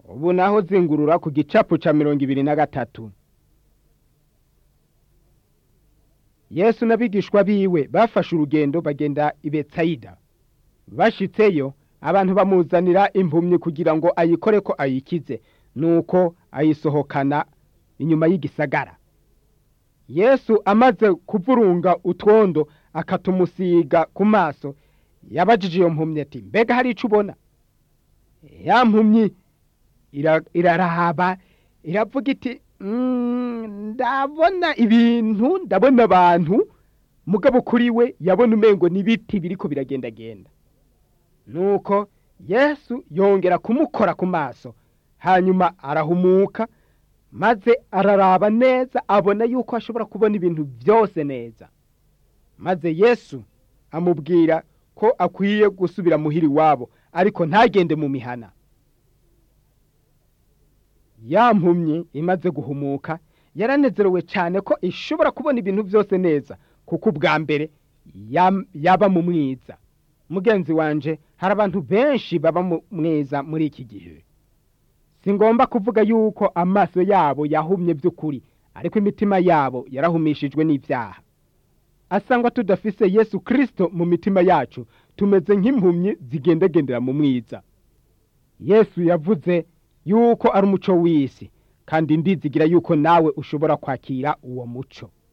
ubu naho zingurura ku gicapu ca mirongo ibiri na gatatu yesu n'abigishwa biwe bafashe urugendo bagenda i betsayida bashitseyo abantu bamuzanira impumyi kugira ngo ayikore ko ayikize nuko ayisohokana inyuma y'igisagara yesu amaze kuvurunga utwondo akatumusiga ku maso yabajije iyo mpumyi ati mbega hari ico ubona ya mpumyi iraraba iravuga iti ndabona ibintu ndabona abantu mugabo kuri we yabona umengo n'ibiti biriko biragendagenda nuko yesu yongera kumukora ku maso hanyuma arahumuka maze araraba neza abona yuko ashobora kubona ibintu byose neza maze yesu amubwira ko akwiye gusubira muhira iwabo ariko ntagende mu mihana ya mpumyi imaze guhumuka yaranezerewe cyane ko ishobora kubona ibintu byose neza kuko ubwa mbere yaba mu mwiza mugenzi wanje hari abantu benshi baba mu mwiza muri iki gihe si ngomba kuvuga yuko amaso yabo yahumye by'ukuri ariko imitima yabo yarahumishijwe n'ibyaha asangwa tudafise yesu kirisito mu mitima yacu tumeze nk'impumyi zigendagendera mu mwiza yesu yavuze yuko ari umuco w'isi kandi ndizigira yuko nawe ushobora kwakira uwo muco